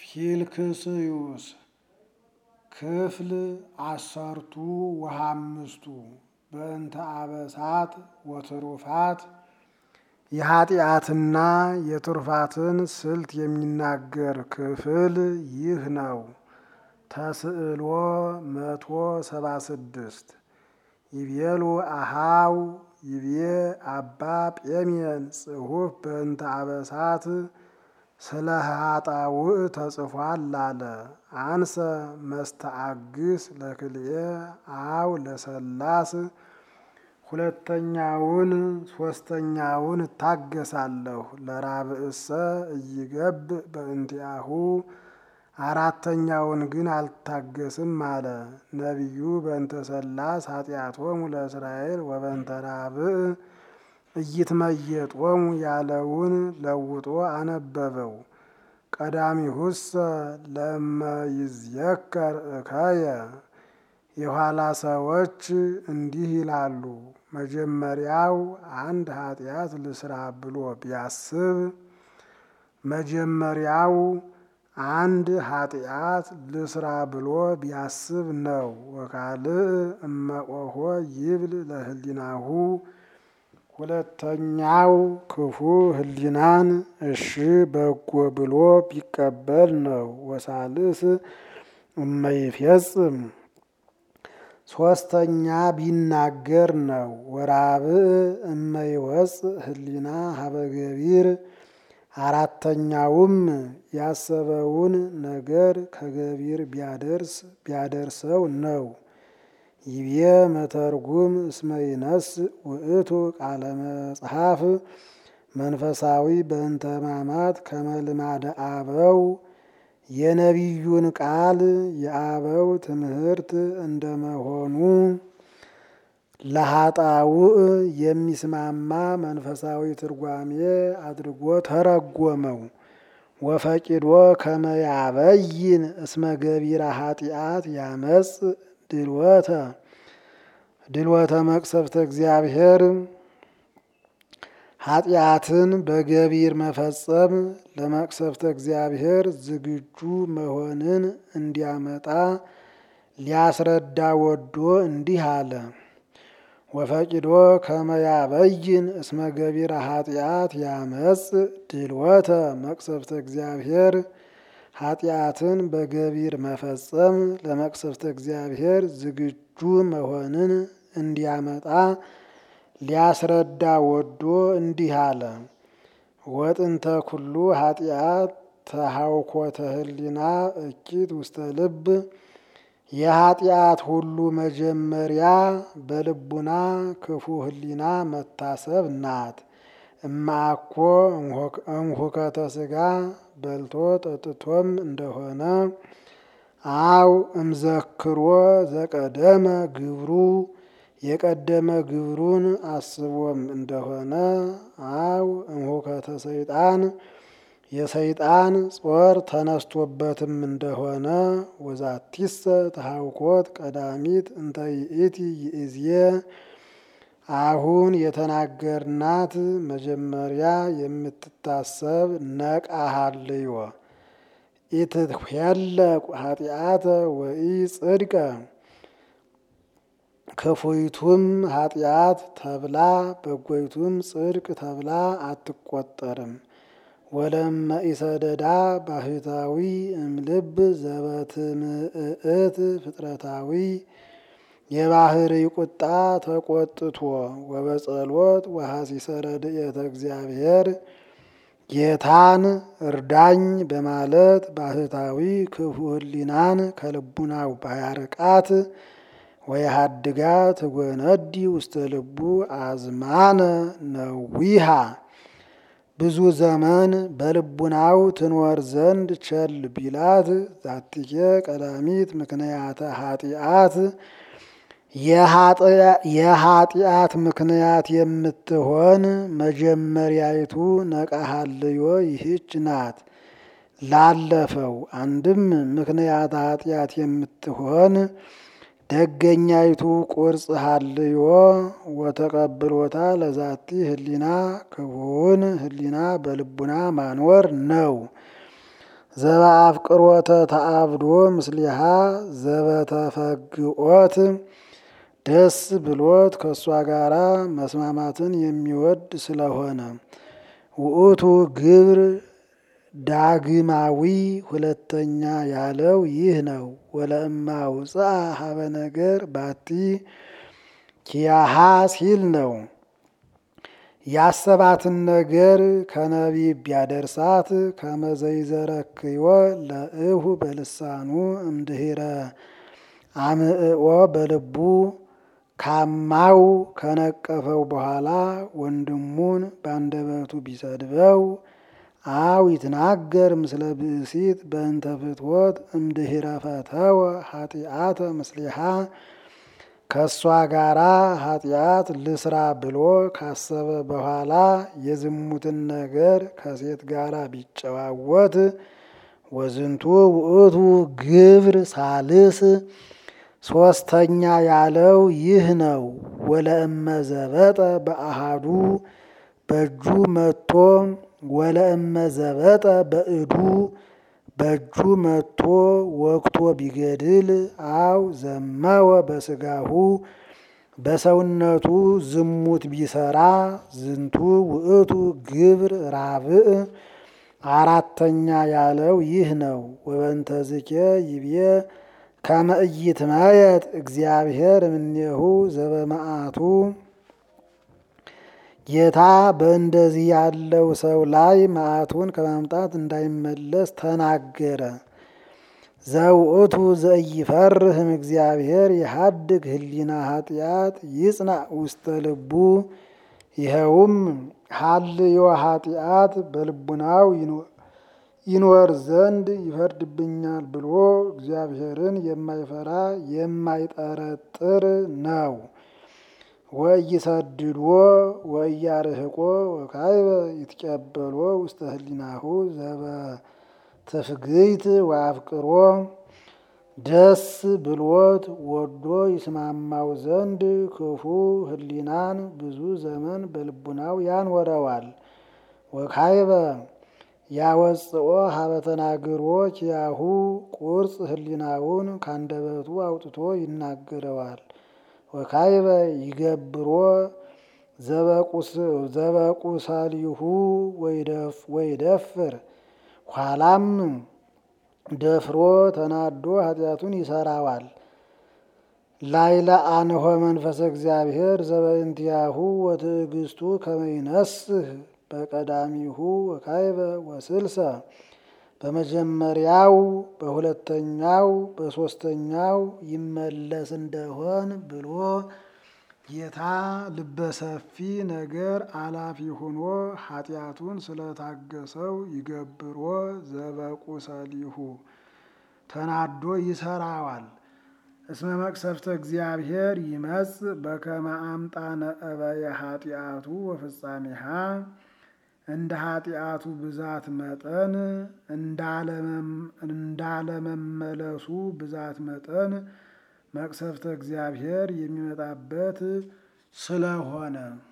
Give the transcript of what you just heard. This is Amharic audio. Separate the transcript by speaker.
Speaker 1: ፊልክስዩስ ክፍል አሰርቱ ወሃምስቱ በእንተ አበሳት ወትሩፋት የኃጢአትና የትሩፋትን ስልት የሚናገር ክፍል ይህ ነው። ተስዕሎ መቶ ሰባ ስድስት ይቤሉ አሃው ይቤ አባ ጴሜን ጽሑፍ በእንተ አበሳት ስለ ኃጣውእ ተጽፏል አለ። አንሰ መስተአግስ ለክልኤ አው ለሰላስ ሁለተኛውን ሶስተኛውን እታገሳለሁ። ለራብእሰ እይገብ በእንቲአሁ አራተኛውን ግን አልታገስም አለ። ነቢዩ በእንተ ሰላስ ኃጢአቶሙ ለእስራኤል ወበእንተ ራብእ እይትመየጦሙ ያለውን ለውጦ አነበበው። ቀዳሚሁሰ ለመይዝየከር እከየ የኋላ ሰዎች እንዲህ ይላሉ። መጀመሪያው አንድ ኃጢአት ልስራ ብሎ ቢያስብ መጀመሪያው አንድ ኃጢአት ልስራ ብሎ ቢያስብ ነው። ወካልእ እመቆሆ ይብል ለህሊናሁ ሁለተኛው ክፉ ህሊናን እሺ በጎ ብሎ ቢቀበል ነው። ወሳልስ እመይፌጽም ሶስተኛ ቢናገር ነው። ወራብዕ እመይወፅ ህሊና ሀበገቢር አራተኛውም ያሰበውን ነገር ከገቢር ቢያደርስ ቢያደርሰው ነው። ይቤ መተርጉም እስመ ይነስ ውእቱ ቃለ መጽሐፍ መንፈሳዊ በእንተ ሕማማት ከመ ልማደ አበው የነቢዩን ቃል የአበው ትምህርት እንደመሆኑ ለኃጣውእ የሚስማማ መንፈሳዊ ትርጓሜ አድርጎ ተረጎመው። ወፈቂዶ ከመያበይን እስመ ገቢረ ኃጢአት ያመጽ ድልወተ ድልወተ መቅሰፍተ እግዚአብሔር ኃጢአትን በገቢር መፈጸም ለመቅሰፍተ እግዚአብሔር ዝግጁ መሆንን እንዲያመጣ ሊያስረዳ ወዶ እንዲህ አለ። ወፈቂዶ ከመያበይን እስመ ገቢረ ኃጢአት ያመጽ ድልወተ መቅሰፍተ እግዚአብሔር ኃጢአትን በገቢር መፈጸም ለመቅሰፍተ እግዚአብሔር ዝግጁ መሆንን እንዲያመጣ ሊያስረዳ ወዶ እንዲህ አለ። ወጥንተ ኩሉ ኃጢአት ተሃውኮተ ህሊና እኪት ውስተ ልብ የኃጢአት ሁሉ መጀመሪያ በልቡና ክፉ ህሊና መታሰብ ናት። እማኮ እምሁከተ ስጋ በልቶ ጠጥቶም እንደሆነ አው እምዘክሮ ዘቀደመ ግብሩ የቀደመ ግብሩን አስቦም እንደሆነ አው እምሁከተ ሰይጣን የሰይጣን ጾር ተነስቶበትም እንደሆነ ወዛቲሰ ተሃውኮት ቀዳሚት እንተ ይእቲ ይእዝየ አሁን የተናገርናት መጀመሪያ የምትታሰብ ነቃሃልዮ ኢትትሄለቅ ኃጢአተ ወኢ ጽድቀ ክፉይቱም ኃጢአት ተብላ በጎይቱም ጽድቅ ተብላ አትቆጠርም። ወለመ ኢሰደዳ ባህታዊ እምልብ ዘበትምእት ፍጥረታዊ የባህሪ ቁጣ ተቆጥቶ ወበጸሎት ወሐሲሰ ረድኤተ እግዚአብሔር ጌታን እርዳኝ በማለት ባህታዊ ክፉ ህሊናን ከልቡናው ባያርቃት ወየሃድጋ ትጎነዲ ውስተ ልቡ አዝማነ ነዊሃ ብዙ ዘመን በልቡናው ትኖር ዘንድ ቸል ቢላት ዛትኬ ቀዳሚት ምክንያተ ኃጢአት የኃጢአት ምክንያት የምትሆን መጀመሪያይቱ ነቃሃልዮ ይህች ናት። ላለፈው አንድም ምክንያት ኃጢአት የምትሆን ደገኛይቱ ቁርጽ ሀልዮ ወተቀብሎታ ለዛቲ ህሊና ክቡን ህሊና በልቡና ማኖር ነው። ዘበአፍቅሮተ ተአብዶ ምስሊሃ ዘበተፈግኦት ደስ ብሎት ከእሷ ጋራ መስማማትን የሚወድ ስለሆነ ውእቱ ግብር ዳግማዊ ሁለተኛ ያለው ይህ ነው። ወለእማ ውፅአ ሀበ ነገር ባቲ ኪያሃ ሲል ነው። ያሰባትን ነገር ከነቢብ ቢያደርሳት ከመዘይዘረክዮ ለእሁ በልሳኑ እምድህረ አምዕኦ በልቡ ካማው ከነቀፈው በኋላ ወንድሙን ባንደበቱ ቢሰድበው አው ይትናገር ምስለ ብእሲት በእንተ ፍትወት እምድህረ ፈተወ ኃጢአተ ምስሊሃ ከእሷ ጋራ ኃጢአት ልስራ ብሎ ካሰበ በኋላ የዝሙትን ነገር ከሴት ጋራ ቢጨዋወት ወዝንቱ ውእቱ ግብር ሳልስ ሶስተኛ ያለው ይህ ነው። ወለእመ ዘበጠ በአሃዱ በእጁ መቶ ወለእመ ዘበጠ በእዱ በእጁ መቶ ወቅቶ ቢገድል አው ዘመወ በስጋሁ በሰውነቱ ዝሙት ቢሰራ ዝንቱ ውእቱ ግብር ራብዕ አራተኛ ያለው ይህ ነው። ወበንተዝኬ ይብዬ ከመ ኢይትመየጥ እግዚአብሔር እምኔሁ ዘበመዓቱ ጌታ በእንደዚህ ያለው ሰው ላይ መዓቱን ከማምጣት እንዳይመለስ ተናገረ። ዘውእቱ ዘኢይፈርህም እግዚአብሔር የሀድግ ህሊና ኃጢአት ይጽናዕ ውስተ ልቡ ይኸውም ሀልዮ ኃጢአት በልቡናው ይኖር ዘንድ ይፈርድብኛል ብሎ እግዚአብሔርን የማይፈራ የማይጠረጥር ነው። ወኢይሰድዶ ወኢያርህቆ ወካዕበ ይትቀበሎ ውስተ ህሊናሁ ዘበትፍግይት ወአፍቅሮ ደስ ብሎት ወዶ ይስማማው ዘንድ ክፉ ህሊናን ብዙ ዘመን በልቡናው ያኖረዋል። ወካዕበ ያወፅኦ ሀበ ተናግሮ ኪያሁ ቁርጽ ህሊናውን ካንደበቱ አውጥቶ ይናገረዋል። ወካዕበ ይገብሮ ዘበቁሰሊሁ ወይደፍር ኋላም ደፍሮ ተናዶ ኃጢአቱን ይሰራዋል። ላይለ አንሆ መንፈሰ እግዚአብሔር ዘበእንቲአሁ ወትዕግስቱ ከመ ይነስህ በቀዳሚሁ ወካዕበ ወስልሰ በመጀመሪያው በሁለተኛው በሶስተኛው ይመለስ እንደሆን ብሎ ጌታ ልበሰፊ ነገር አላፊ ሆኖ ኃጢአቱን ስለታገሰው ይገብሮ ዘበቁሰሊሁ ተናዶ ይሰራዋል። እስመ መቅሰፍተ እግዚአብሔር ይመጽ በከመ አምጣነ እበየ ኃጢአቱ ወፍጻሜሃ እንደ ኃጢአቱ ብዛት መጠን እንዳለመመለሱ ብዛት መጠን መቅሰፍተ እግዚአብሔር የሚመጣበት ስለሆነ